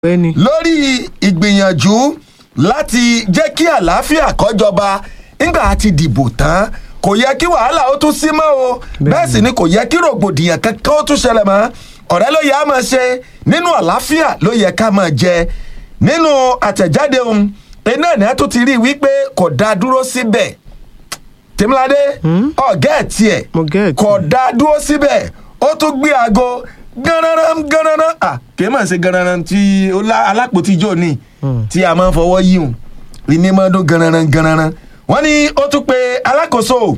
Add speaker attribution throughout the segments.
Speaker 1: bẹ́ẹ̀ni.
Speaker 2: lórí ìgbìyànjú láti jẹ́ kí àlàáfíà kọ́jọba nígbà tí dìbò tán kò yẹ kí wàhálà ó tún sí mọ́ o bẹ́ẹ̀ sì ni kò yẹ kí rògbòdìyàn kankan ó tún ṣẹlẹ̀ mọ́ ọ̀rẹ́ ló yẹ á máa ṣe nínú àlàáfíà ló yẹ ká máa jẹ nínú àtẹ̀jáde ohun iná ẹ̀ náà tún ti rí i wípé kò dá dúró síbẹ̀ tèmíládé ọ̀gá ẹ̀ tiẹ̀
Speaker 1: Mo get it.
Speaker 2: kò dá dúró síbẹ̀ ó tún gbé aago gánran gánran à kì í mọ̀ ṣe gánran tí ó lá- alápòtí jò ní tí a máa ń fọwọ́ yí hùn ìnímọ̀ọ́dún gánran gánran wọ́n ní ó tún pe alákòóso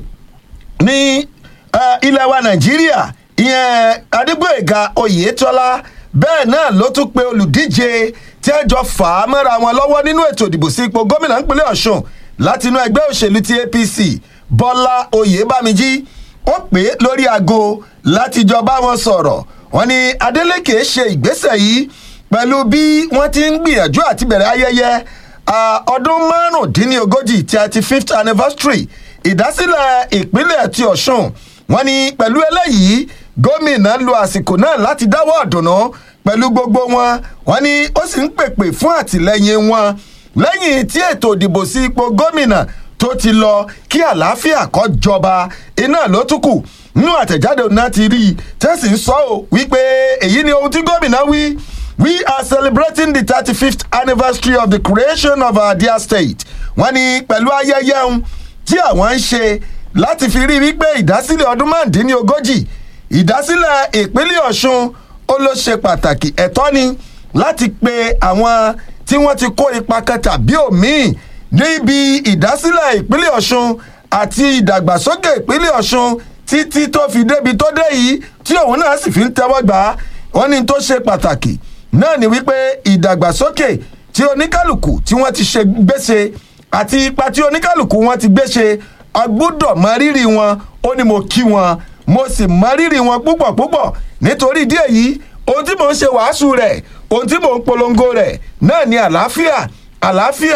Speaker 2: ní eh, ilẹ̀ wa nàìjíríà ìyẹn adégbòyèga oyètọ́lá bẹ́ẹ̀ náà ló tún pe olùdíje tí ẹ jọ fà á mọ́ra wọn lọ́wọ́ nínú ètò ìdìbò sí ipò gómìnà ìpínlẹ̀ ọ̀ṣun láti inú ẹgbẹ́ òṣèlú ti apc bọ́lá oyèbámijí ó pè é lórí aago láti jọ bá wọn sọ̀rọ̀ wọn ni adeleke ṣe ìgbésẹ̀ yìí pẹ̀lú bí wọ́n ti ń gbìyànjú àti bẹ̀rẹ̀ ayẹyẹ ah, ọdún márùndínlógójì tí a ti fifth anniversary ìdásílẹ̀ ìpínlẹ̀ ti ọ̀ṣun wọn ni pẹ̀lú eléyìí gómìnà lo àsìkò náà láti dáwọ́ ọ̀dùnnú pẹ̀lú gbogbo wọn wọn ni ó sì ń pèpè fún àtìlẹyìn wọn lẹ́yìn tí ètò ìdìbò sí ipò gómìnà tó ti lọ kí àlàáfíà kó jọba iná ló tún kù nínú àtẹ̀jáde náà ti rí i tẹ́sí ń sọ ọ́ wípé èyí ni ohun tí gómìnà wí we are celebrating the thirty-fifth anniversary of the creation of our dear state wọ́n ní pẹ̀lú ayẹyẹ ohun tí àwọn ń ṣe láti fi rí wípé ìdásílẹ̀ ọdún márùndínlógójì ìdásílẹ̀ ìpínlẹ̀ ọ̀ṣun ó ló ṣe pàtàkì ẹ̀tọ́ ni láti pe àwọn tí wọ́n ti kó ipa kan tàbí òmíì níbi ìdásílẹ̀ ìpínlẹ̀ ọ̀ṣun àti ìdàgbàsókè ìpínlẹ̀ ọ̀ṣun títí tó fi débi tó dé yìí tí òun náà sì fi ń tẹ́wọ́ gbà á wọ́n ní tó ṣe pàtàkì náà ni wípé ìdàgbàsókè tí oníkálukú tí wọ́n ti ṣe gbèsè àti ipa tí oníkálukú wọn ti gbèsè agbọ́dọ̀ mọ rírì wọn ó ní mo kí wọn mo sì mọ rírì wọn púpọ̀ púpọ̀ nítorí ìdí èyí ohun tí mò ń ṣe wàásù rẹ̀ ohun tí mò ń polongo rẹ̀ náà ni àlàáfíà àlàáfíà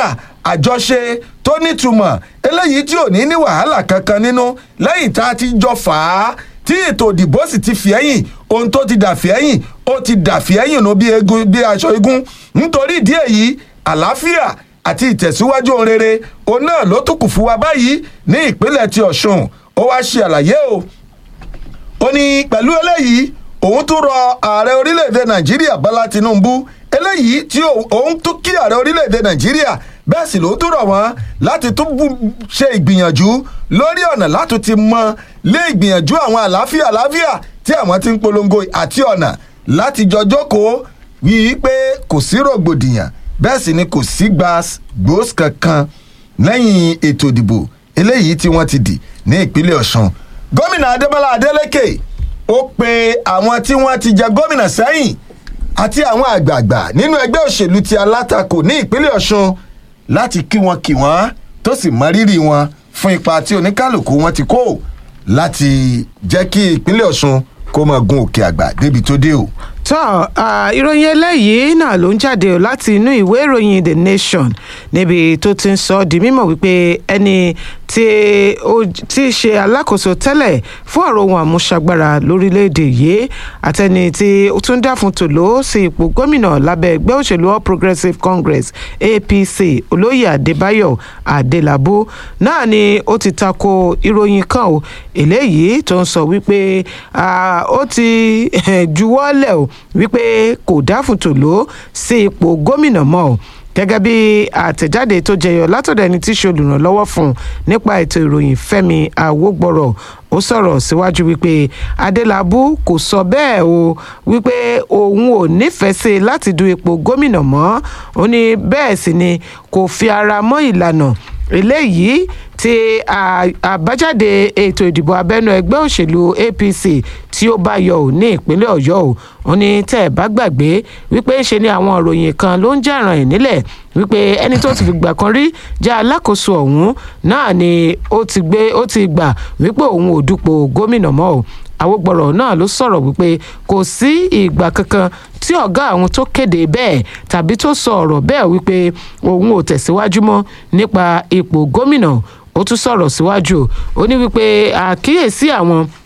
Speaker 2: àjọṣe tó nítumọ̀ eléyìí tí ò ní ní wàhálà kankan nínú lẹ́yìn tá a ti jọ fà á tí ètò ìdìbò sì ti fi ẹ̀yìn ohun tó ti dà fi ẹ̀yìn ó ti dà fi ẹ̀yìn nù bí egun bí aṣọ igun nítorí ìdí èyí àlàáfíà àti ìtẹ̀síwájú ohun rere òun náà ló tún kù fún wa báyìí ní ìpínlẹ̀ ti ọ̀ṣun ó wá ṣe àlàyé o ó ní pẹ̀lú eléyìí òun tún rọ ààrẹ orílẹ̀-èdè nàìjíríà bọ́lá tinubu eléyìí tí òun- òun tún kí ààrẹ orílẹ̀-èdè nàìjíríà bẹ́ẹ̀ sì ló tún rọ̀ wọ́n láti tún bú- ṣe ìgbìyànjú lórí ọ̀nà láti ti mọ lé ìgbìyànjú àwọn àlàáfíà àlàáfíà tí àwọn ti ń polongo àti ọ̀nà láti jọ jókòó wíi pé kò sí rògbòdìyàn bẹ́ẹ̀ sì ni kò sí gbàgbós kankan lẹ́yìn ètò ìdìbò eléyìí tí wọ́n ti dì ní ìpínlẹ̀ ọ̀sùn gómìnà adébọlá adélèké ó pe àwọn tí wọ́n ti jẹ gómìnà sẹ́yìn àti àwọn àgbààgbà nínú ẹgbẹ́ òṣèlú ti alátakò ní ìpínlẹ̀ ọ̀sùn láti kí wọn kí wọn tó sì mọ rírì wọn fún ipa tí oníkálukú wọn ti kó láti jẹ́ kí ìpínlẹ̀ ọ̀sùn kó máa gun òkè àgbà débi tó dé o.
Speaker 1: tọ́ ah, ìròyìn eléyìí náà ló ń jáde o láti inú ìwé ìròyìn the nation níbi tó ti ń sọ ọ́ di mímọ̀ wípé ẹni tí ó ti ṣe alákòóso tẹ́lẹ̀ fún ọ̀rọ̀ ohun àmúṣagbára lórílẹ̀‐èdè yìí àtẹni tí ó tún dá fún tòló sí ipò gómìnà lábẹ́ ẹgbẹ́ òṣèlú all progressives congress apc olóyè adébáyọ̀ adélábù náà ni ó ti tako ìròyìn kan o eléyìí tó ń sọ wípé ah, ó ti juwọ́lẹ̀ o wípé kò dáfún tòló sí ipò gómìnà mọ́ o gẹ́gẹ́ bí àtẹ̀jáde tó jẹyọ látọ̀dọ̀ ẹni tí í ṣe olùrànlọ́wọ́ fún un nípa ètò ìròyìn fẹ́mi àwògbọ̀rọ̀ ó sọ̀rọ̀ síwájú wípé adélábù kò sọ bẹ́ẹ̀ o wípé òun ò nífẹ̀ẹ́ sí i láti du ipò gómìnà mọ́ ó ní bẹ́ẹ̀ sì ni kò fi ara mọ́ ìlànà eléyìí tí à- àbájáde ètò ìdìbò abẹ́nú ẹgbẹ́ òṣèlú apc tí ó bá yọ ò ní ìpínlẹ̀ ọ̀yọ́ o ó ní tẹ́ ẹ̀ bá gbàgbé wípé ṣe ni àwọn ìròyìn kan ló ń jàràn ẹ̀ nílẹ̀ wípé ẹni tó ti fi gbà kan rí jẹ́ alákòóso ọ̀hún náà ni ó ti gbé ó ti gbà wípé òun ò dupò gómìnà mọ́ o àwògbọ̀rọ̀ náà ló sọ̀rọ̀ wípé kò sí ìgbà kankan tí ọ̀gá àwọn tó kéde bẹ́ẹ̀ tàbí tó sọ ọ̀rọ̀ bẹ́ẹ̀ wípé òun ò tẹ̀síwájú mọ́ nípa ipò gómìnà ó tún sọ̀rọ̀ síwájú ó ní wípé àkíyèsí àwọn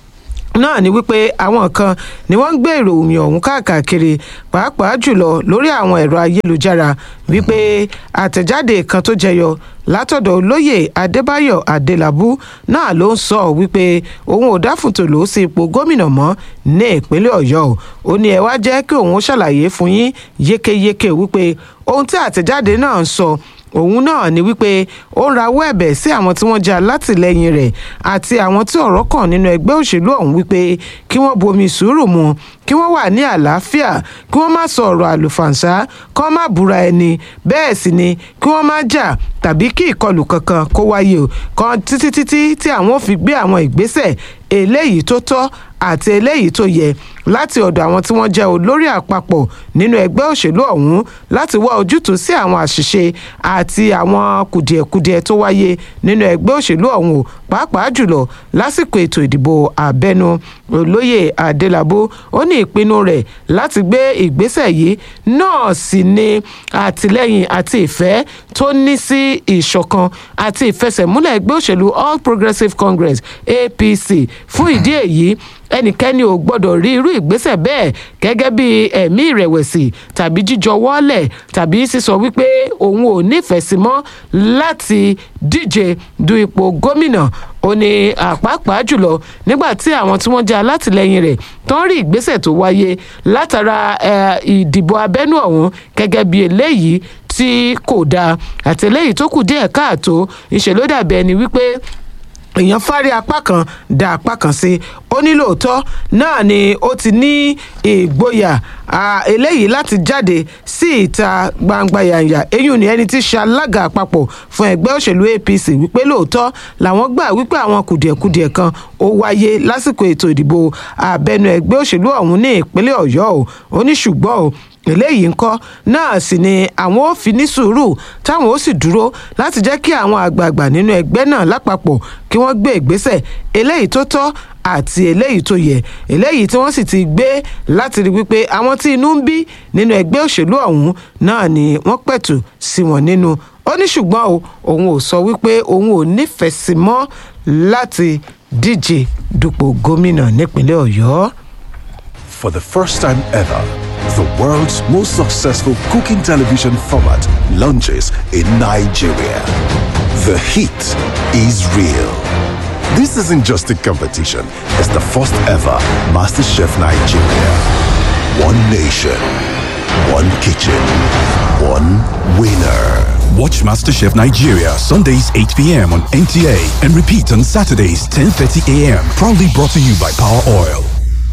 Speaker 1: náà ni wípé àwọn kan ni wọ́n ń gbé ìròyìn ọ̀hún káàkiri pàápàá jùlọ lórí àwọn ẹ̀rọ ayélujára wípé àtẹ̀jáde kan tó jẹyọ látọ̀dọ̀ olóyè adébáyọ̀ adélábù náà ló ń sọ wípé òun ò dáfùtò ló sí ipò gómìnà mọ́ ní ìpínlẹ̀ ọ̀yọ́ o ó ní ẹ wá jẹ́ kí òun ṣàlàyé fún yín yékéyéké wípé ohun tí àtẹ̀jáde náà ń sọ òun náà ni wípé ó ń rawọ́ ẹ̀bẹ̀ sí àwọn tí wọ́n jẹ́ alátìlẹyìn rẹ̀ àti àwọn tí ọ̀rọ̀ kàn nínú ẹgbẹ́ òṣèlú ọ̀hún wípé kí wọ́n bomi sùúrù mu kí wọ́n wà ní àlàáfíà kí wọ́n má sọ ọ̀rọ̀ àlùfàǹsá kí wọ́n má búra ẹni bẹ́ẹ̀ sì ni kí wọ́n má jà tàbí kí ìkọlù kankan kó wáyé o kan títí títí tí àwọn ò fi gbé àwọn ìgbésẹ̀ eléyìí tó tọ́ àti eléyìí tó yẹ láti ọ̀dọ̀ àwọn tí wọ́n jẹ́ olórí àpapọ̀ nínú ẹgbẹ́ òṣèlú ọ̀hún láti wá ojútùú sí àwọn àṣìṣe àti àwọn kùdìẹ̀kudiẹ tó wáyé nínú ẹgbẹ́ òṣèlú ọ̀hún o pàápàá jùlọ lásìkò ètò ìdìbò àbẹ́nu olóyè adélábù ó ní ìpinnu rẹ̀ láti gbé ìgbésẹ̀ yìí náà sì ni àtìlẹ́yìn àti ìfẹ́ tó ní sí ìṣọ̀kan àti ìfẹsẹ̀múlẹ̀ ẹgbẹ́ òṣèlú all progressives congress apc fún ìdí èyí ẹnikẹ́ni ò gbọ́dọ̀ rí irú ìgbésẹ̀ bẹ́ẹ̀ gẹ́gẹ́ bí ẹ̀mí ìrẹ̀wẹ̀sì tàbí jíjọ wọ́lẹ̀ tàbí sísọ wípé òun ò nífẹ̀ẹ́ sí mọ́ láti díje du ipò gómìnà ó ní àpapàá jùlọ nígbà tí àwọn tí wọ́n jẹ́ alátìlẹyìn rẹ̀ tó ń rí ìgbésẹ̀ tó wáyé látara ìdìbò abẹ́nú ọ̀hún gẹ́gẹ́ bí eléyìí tí kò dáa àti eléyìí tó kù díẹ̀ káàtó ìṣèlódàbẹ̀ ẹni wípé èèyàn fárí apá kan da apá kan sí ó ní lóòótọ́ náà ni ó ti ní ìgboyà eléyìí láti jáde sí ìta gbangba yànyà eyín ni ẹni tí í ṣe alága àpapọ̀ fún ẹgbẹ́ òṣèlú apc wípé lóòótọ́ làwọn gbà wípé àwọn kùdìẹ̀kudiẹ̀ kan ó wáyé lásìkò ètò ìdìbò abẹ́nú ẹgbẹ́ òṣèlú ọ̀hún ní ìpínlẹ̀ ọ̀yọ́ o ó ní ṣùgbọ́n o eléyìí ńkọ́ náà sì ni àwọn ò fi ní sùúrù táwọn ó sì dúró láti jẹ́ kí àwọn àgbààgbà nínú ẹgbẹ́ náà lápapọ̀ kí wọ́n gbé ìgbésẹ̀ eléyìí tó tọ́ àti eléyìí tó yẹ eléyìí tí wọ́n sì ti gbé láti rí wípé àwọn tí inú ń bí nínú ẹgbẹ́ òṣèlú ọ̀hún náà ni wọ́n pẹ̀tù sí wọn nínú ó ní ṣùgbọ́n o òun ò sọ wípé òun ò nífẹ̀ẹ́ sí mọ́ láti díje dupò gómìnà nípínlẹ̀ ọ̀yọ́.
Speaker 3: For the first time ever, the world's most successful cooking television format launches in Nigeria. The heat is real. This isn't just a competition, it's the first ever MasterChef Nigeria. One nation, one kitchen, one winner.
Speaker 4: Watch MasterChef Nigeria Sundays 8 p.m. on NTA and repeat on Saturdays 10:30 a.m. Proudly brought to you by Power Oil.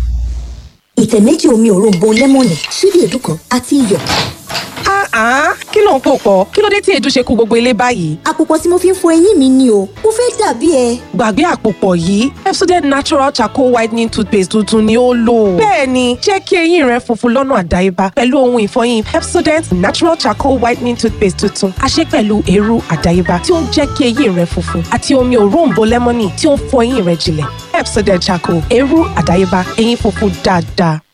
Speaker 5: ìtẹ̀ méjì omi òróǹbó lẹ́mọ̀nì ṣíbí èédú kan àti iyọ̀.
Speaker 6: Ah, kí ló ń pò pọ̀? Kí ló dé tí èédú ṣe kú gbogbo ilé báyìí?
Speaker 5: àpòpọ̀ tí mo fi ń fọ eyín mi ni o mo fẹ́ dàbí ẹ.
Speaker 6: Gbàgbé àpòpọ̀ yìí, Pepsodent Natural Charcoal Whitening Toothpaste tuntun ni ó lò. Bẹ́ẹ̀ni, jẹ́ kí eyín rẹ funfun lọ́nà àdáyébá pẹ̀lú ohun ìfọyín Pepsodent Natural Charcoal Whitening Toothpaste tuntun. A ṣe pẹ̀lú eérú àdáyébá tí ó ń jẹ́ kí eyín rẹ funfun àti omi òróǹbó lẹ́mọ́nì tí ó ń fọ eyín rẹ jinlẹ̀. Pepsodent Charcoal, eérú àdáyébá, eyín funfun dáadáa.